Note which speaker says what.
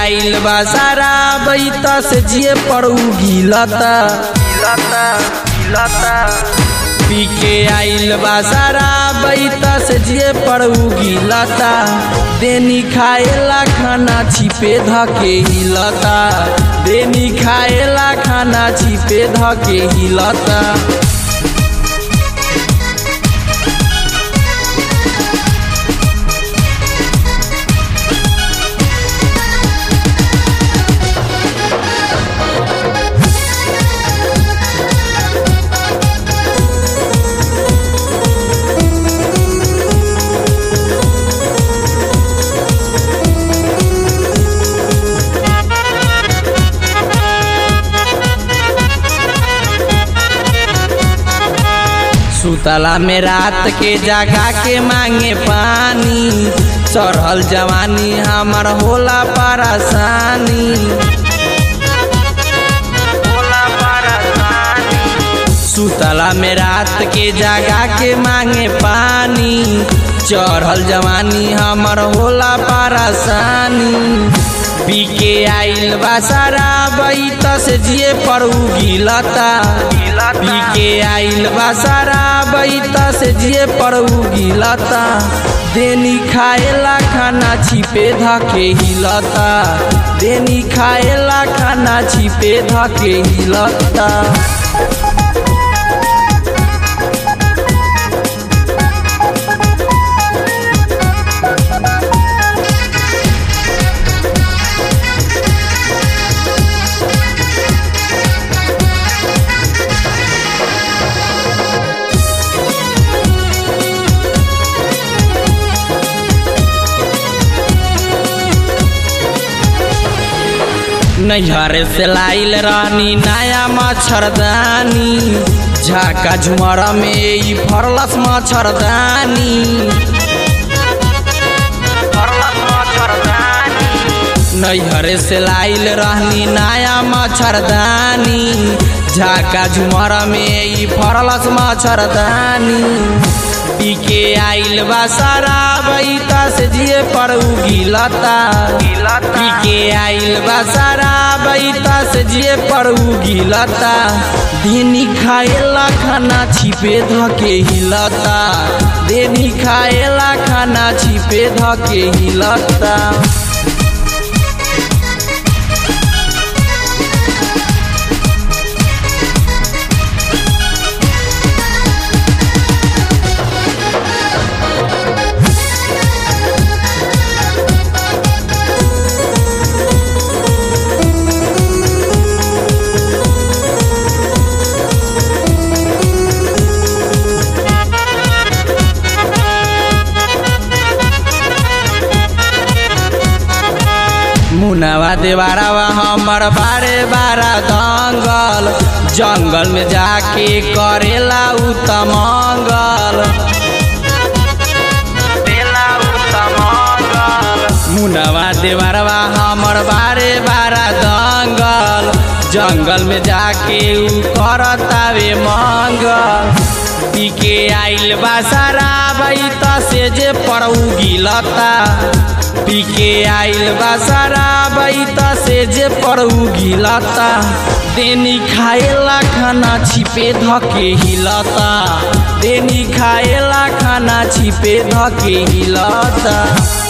Speaker 1: आइल बा सारा बैता से जिए पड़ू गिलता पी के आइल बा सारा बैता से जिए पड़ू गिलता देनी खाएला खाना छिपे धके हिलता देनी खाएला खाना छिपे धके हिलता सुतला में रात के जगा के मांगे पानी चढ़ल जवानी हमर होला परेशानी सुतला में रात के जगा के मांगे पानी चढ़ल जवानी हमर होला परेशानी पी के आइल बा सारा बैत से जिए पड़ू गिलता पी के आइल बा सारा बैत से जिए पड़ू गिलता देनी खाएला खाना छिपे धके हिलता देनी खाएला खाना छिपे धके हिलता नैहर से लाइल रानी नया मच्छरदानी झाका झुमर में ई फरलस मच्छरदानी नैहर से लाइल रहनी नया मच्छरदानी झाका झुमर में ई फरलस मच्छरदानी पी के आइल बा सारा बैता से जिए पड़ू गिलता पी के आइल बा सारा बैता से जिए पड़ू गिलता देनी खाएला खाना छिपे धके हिलता देनी खाएला खाना छिपे धके हिलता मुनावा देवारावा हमर बारे बारा दंगल जंगल में जाके करेला उ तमंगल मुनावा देवारावा हमर बारे बारा दंगल जंगल में जाके उ करतावे मंगल पी के आइल बा सारा बैत से जे पड़ू गिलता पी के आइल बा सारा बैत से जे पड़ू गिलता देनी खाएला खाना छिपे धके हिलता देनी खाएला खाना छिपे धके हिलता